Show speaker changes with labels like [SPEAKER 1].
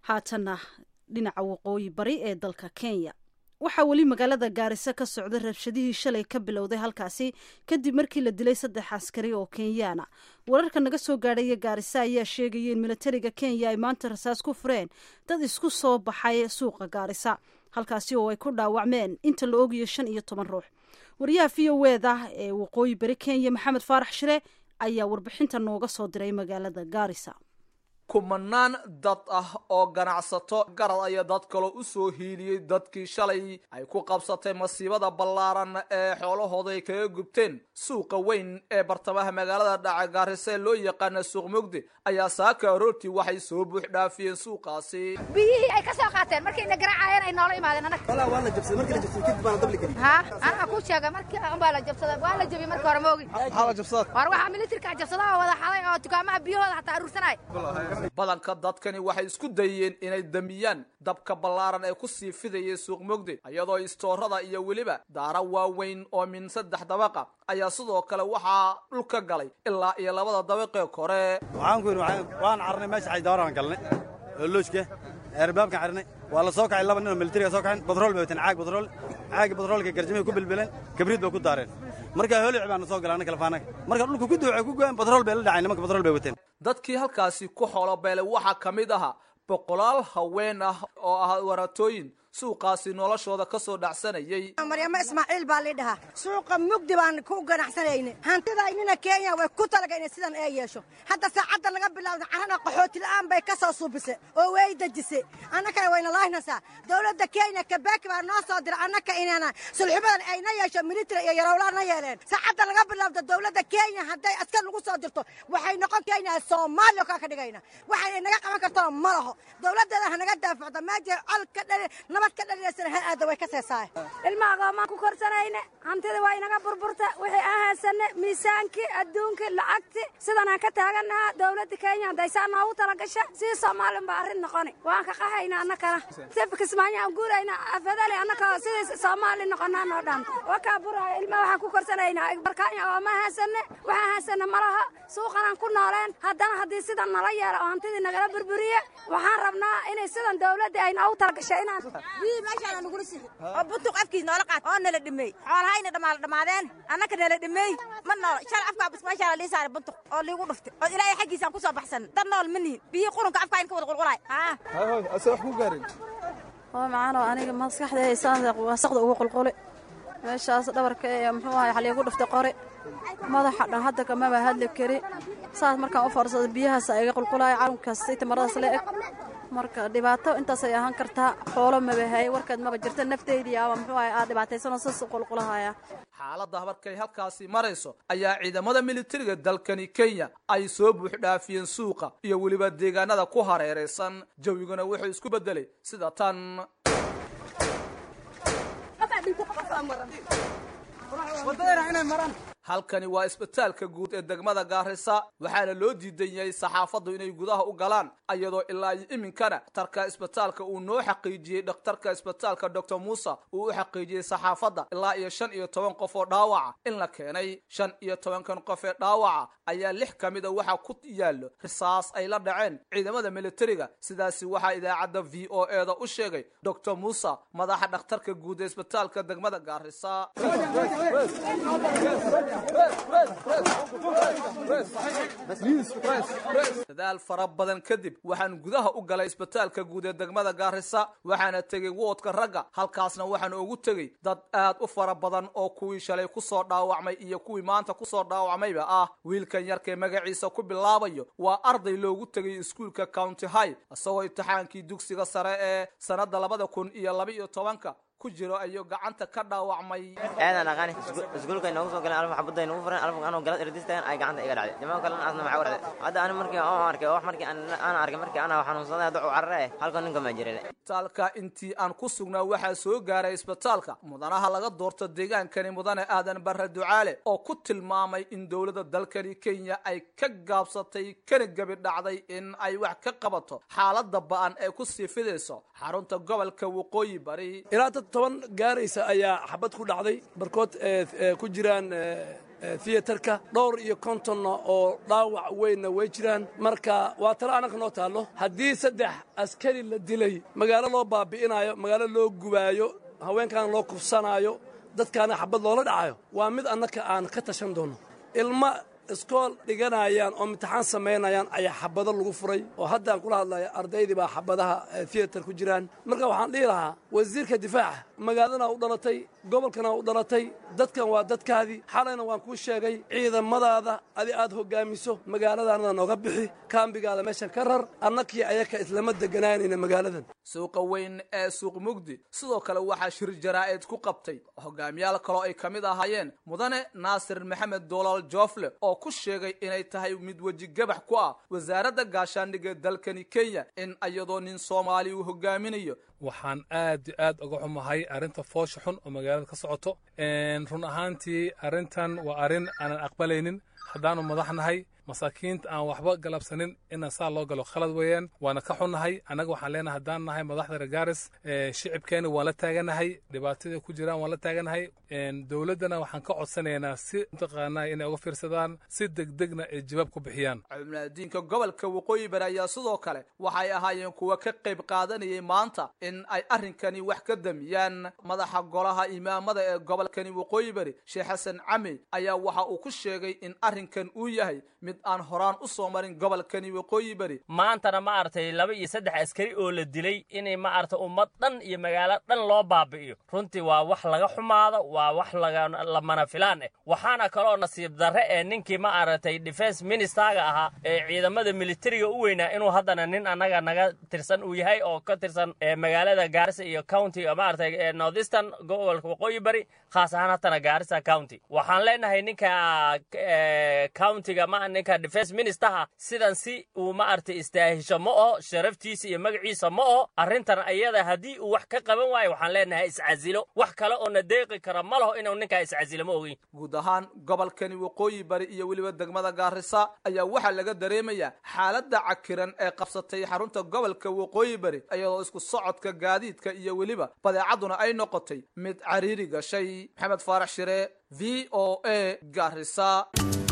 [SPEAKER 1] haatanna dhinaca waqooyi bari ee dalka kenya waxaa weli magaalada gaariso ka socda rabshadihii shalay ka bilowday halkaasi kadib markii la dilay saddex askari oo kenyaana wararka naga soo gaadhaya gaariso ayaa sheegaya in militariga kenya ay maanta rasaas ku fureen dad isku soo baxay suuqa gaarisa halkaasi oo ay ku dhaawacmeen inta la ogayo shan iyo toban ruux wariyaha v o eda ee waqooyi bari kenya maxamed faarax shire ayaa warbixinta nooga soo diray magaalada gaarisa
[SPEAKER 2] kumanaan dad ah oo ganacsato garad ayaa dad kaloo u soo hiiliyey dadkii shalay ay ku qabsatay masiibada ballaaran ee xoolahooda ay kaga gubteen suuqa weyn ee bartamaha magaalada dhaca gaarisa ee loo yaqaana suuq mugdi ayaa saaka aroortii waxay soo buux dhaafiyeen suuqaasi
[SPEAKER 3] biyihii ay ka soo qaateen markayna garaacayeen ay noola imaadeen anaga
[SPEAKER 4] waa la jabsaday markii la jabsaday kadib baan dabli gelin
[SPEAKER 3] ha anaga ku sheega markii unbaa la jabsaday waa la jabiyey markii hore moogi
[SPEAKER 2] maxaa la jabsada
[SPEAKER 3] war waxaa militarka jabsada oo wada xaday oo dukaamaha biyahooda hataa aruursanay
[SPEAKER 2] badanka dadkani waxay isku dayeen inay damiyaan dabka ballaaran ee ku sii fidayay suuq mugdi iyadoo istoorada iyo weliba daara waaweyn oo min saddex dabaqa ayaa sidoo kale waxaa dhulka galay ilaa iyo labada dabaqee kore
[SPEAKER 4] waxaan ku yidhi waan carnay meesha xaydaaran galnay oo loojka eerbaabkan carnay waa la soo kacay laba nin oo militariga soo kaceen batrool bay wateen caag batrool caaga batroolka garjamay ku bilbileen kabriid bay ku daareen markaa holic baana soo galay annaga lafaanaga marka dhulka ku duucay ku go'een batrool bay la dhacay nimanka batrool bay wateen
[SPEAKER 2] dadkii halkaasi ku xoolobeelay waxaa ka mid ahaa boqolaal haween ah oo ah waratooyin suuqaasi noloshooda ka soo dhacsanayay
[SPEAKER 5] maryamo ismaaciil baa lii dhahaa suuqa mugdi baan ku ganacsanayna hantidaynina kenya way ku talaga inay sidan ee yeesho hadda saacadda laga bilaawda carana qaxooti la'aan bay ka soo suubisay oo way dejisay annakana wayna laahnaysaa dowladda kenya kabaki baa noo soo diray annaka inana sulxubadan ayna yeesho military iyo yarowlaana yeeleen saacadda laga bilaawda dowladda kenya hadday askar lagu soo dirto waxay noqon kenya soomaaliya kaa ka dhigayna waxay naga qaban kartona ma laho dowladdeeda ha naga daafacdo meejay col ka dhali nabad
[SPEAKER 3] ilma agoomaan ku korsanayne hantida waa inaga burburta wixii aan haysane miisaankii adduunkii lacagti sidan aan ka taagannahaa dowladda kenya hadaysaa noogu talagasha sii soomaalin baa arrin noqoni waan ka qaxayna annakana si kismaayo aan guurayna afadale annaka sidii soomaali noqonaa noo dhaanta wakaa buraayo ilma waxaan ku korsanaynaa barkaanya agoomaan haysane waxaan haysane malaha suuqanaan ku nooleen haddana haddii sidan nala yeelo oo hantidii nagala burburiye waxaan rabnaa inay sidan dowladda ay noogu talagasha inaan
[SPEAKER 5] biyii meeshaana nagula sixi oo buntuq afkiis noola qaat oo nala dhimey xoolahayna dhamaala dhamaadeen annaka nala dhimey ma noolo shal afkaa bas meeshaa la lii saaray buntuq oo liigu dhuftay oo ilaahay xaggiisaan ku soo baxsan dad nool ma nihin biyii qurunka afkaa in ka wada qulqulaay
[SPEAKER 2] ase wax ku gaarin
[SPEAKER 6] oo macaanoo aniga maskaxdayda wasaqda ugu qulquli meeshaas dhabarka ee muxuu ahay xaliigu dhuftay qori madaxa dhan hadda kamaba hadli kari saas markaan u foorsado biyahaas iga qulqulaaya carunkaas si tamaradaas la eg marka dhibaato intaasay ahaan kartaa xoolo mabahay warkaad maba jirta nafteydii ama muxuu ahay aad dhibaataysanoo sas u qulqulahaya
[SPEAKER 2] xaaladda markay halkaasi marayso ayaa ciidamada militariga dalkani kenya ay soo buux dhaafiyeen suuqa iyo weliba deegaanada ku hareeraysan jawiguna wuxuu isku beddelay sida tan halkani waa isbitaalka guud ee degmada gaarisa waxaana loo diidan yahay saxaafaddu inay gudaha u galaan iyadoo ilaa iyo iminkana dhakhtarka isbitaalka uu noo xaqiijiyey dhakhtarka isbitaalka doctor muuse uu u xaqiijiyey saxaafadda ilaa iyo shan iyo toban qof oo dhaawaca in la keenay shan iyo tobankan qof ee dhaawaca ayaa lix ka mida waxaa ku yaallo risaas ay la dhaceen ciidamada militariga sidaasi waxaa idaacadda v o e da u sheegay doctor muuse madaxa dhakhtarka guud ee isbitaalka degmada gaarisa dadaal fara badan kadib waxaan gudaha u galay isbitaalka guud ee degmada gaarisa waxaana tegey woodka ragga halkaasna waxaan ugu tegey dad aad u fara badan oo kuwii shalay kusoo dhaawacmay iyo kuwii maanta kusoo dhaawacmayba ah wiilkan yarkee magaciisa ku bilaabayo waa arday loogu tegay iskuulka county high isagoo imtixaankii dugsiga sare ee sannadda labada kun iyo laba iyo tobanka ku jiro ayuu gacanta ka dhaawacmay
[SPEAKER 7] aadan aqaani iskuulka inoogu soo galeen alfa xabadda inoogu furan alfa anoo galad erdistaan ay gacanta iga dhacday jamaa kalena asna maxaa warade hadda ani markii aan arkay wax markii aan arkay markii ana xanuunsaday hadda u carare eh halkan ninka ma jiray
[SPEAKER 2] isbitaalka intii aan ku sugnaa waxaa soo gaaray isbitaalka mudanaha laga doorto deegaankani mudane aadan barre ducaale oo ku tilmaamay in dowladda dalkani kenya ay ka gaabsatay kana gebi dhacday in ay wax ka qabato xaaladda ba'an ee ku sii fidayso xarunta gobolka waqooyi bari
[SPEAKER 8] ilaa dad toban gaaraysa ayaa xabad ku dhacday barkood ku jiraan theaterka dhowr iyo kontonna oo dhaawac weynna way jiraan marka waa talo annaga noo taallo haddii saddex askari la dilay magaalo loo baabi'inaayo magaalo loo gubaayo haweenkaana loo kufsanaayo dadkaana xabad loola dhacayo waa mid annaka aan ka tashan doono ilma iskool dhiganayaan oo imtixaan samaynayaan ayaa xabado lagu furay oo haddaan kula hadlaya ardaydii baa xabadaha theater ku jiraan marka waxaan dhihi lahaa wasiirka difaaca magaaladana u dhalatay gobolkana u dhalatay dadkan waa dadkaadii xalayna waan kuu sheegay ciidamadaada adi aad hoggaamiso magaaladaanada nooga bixi kaambigaada meeshan ka rar annakii ayaka islama deganaanayna magaaladan
[SPEAKER 2] suuqa weyn ee suuq mugdi sidoo kale waxaa shir jaraa'id ku qabtay hogaamiyaal kaloo ay ka mid ahaayeen mudane naasir maxamed doolaal joofle oo ku sheegay inay tahay mid weji gabax ku ah wasaaradda gaashaandhigga dalkani kenya in iyadoo nin soomaali uu hogaaminayo
[SPEAKER 9] waxaan aad aad uga xumahay arrinta foosha xun oo magaalada ka socoto run ahaantii arrintan waa arrin aanan aqbalaynin haddaanu madaxnahay masaakiinta aan waxba galabsanin inaan saa loo galo khalad weeyaan waana ka xunnahay annaga waxaan leenahay haddaan nahay madaxda regaaris shicibkeena waan la taaganahay dhibaatadii ku jiraan waan la taaganahay dowladdana waxaan ka codsanaynaa si mataqaanaa inay uga fiirsadaan si degdegna ay jawaab ku bixiyaan
[SPEAKER 2] cumlaadiinka gobolka waqooyi bari ayaa sidoo kale waxay ahaayeen kuwa ka qayb qaadanayay maanta in ay arrinkani wax ka damiyaan madaxa golaha imaamada ee gobolkani waqooyi bari sheekh xasan cami ayaa waxa uu ku sheegay in arrinkan uu yahay mid aan horaan u soo marin gobolkani waqooyi beri
[SPEAKER 10] maantana ma aragtay laba iyo saddex askari oo la dilay inay ma aragtay ummad dhan iyo magaalo dhan loo baabi'iyo runtii waa wax laga xumaado waa wax lamana filaan eh waxaana kaloo nasiib darre ee ninkii ma aragtay defense ministerga ahaa ee ciidamada militariga u weynaa inuu haddana nin annaga naga tirsan uu yahay oo ka tirsan magaalada gaarisa iyo county ma aragtay northeastern gobolka waqooyi bari khaas ahaan hatana gaarisa county waxaan leenahay ninka countiga ma ninka defense ministerha sidan si uu ma aragtay istaahisho ma oho sharaftiisa iyo magaciisa ma oho arrintan ayada haddii uu wax ka qaban waayo waxaan leenahay iscasilo wax kale oo na deeqi kara ma laho inuu ninkaa iscasilo ma ogeyn
[SPEAKER 2] guud ahaan gobolkani waqooyi bari iyo weliba degmada gaarisa ayaa waxaa laga dareemayaa xaaladda cakiran ee qabsatay xarunta gobolka waqooyi bari iyadoo isku socodka gaadiidka iyo weliba badeecaduna ay noqotay mid cariiri gashay maxamed faarax shire v o a gaarisa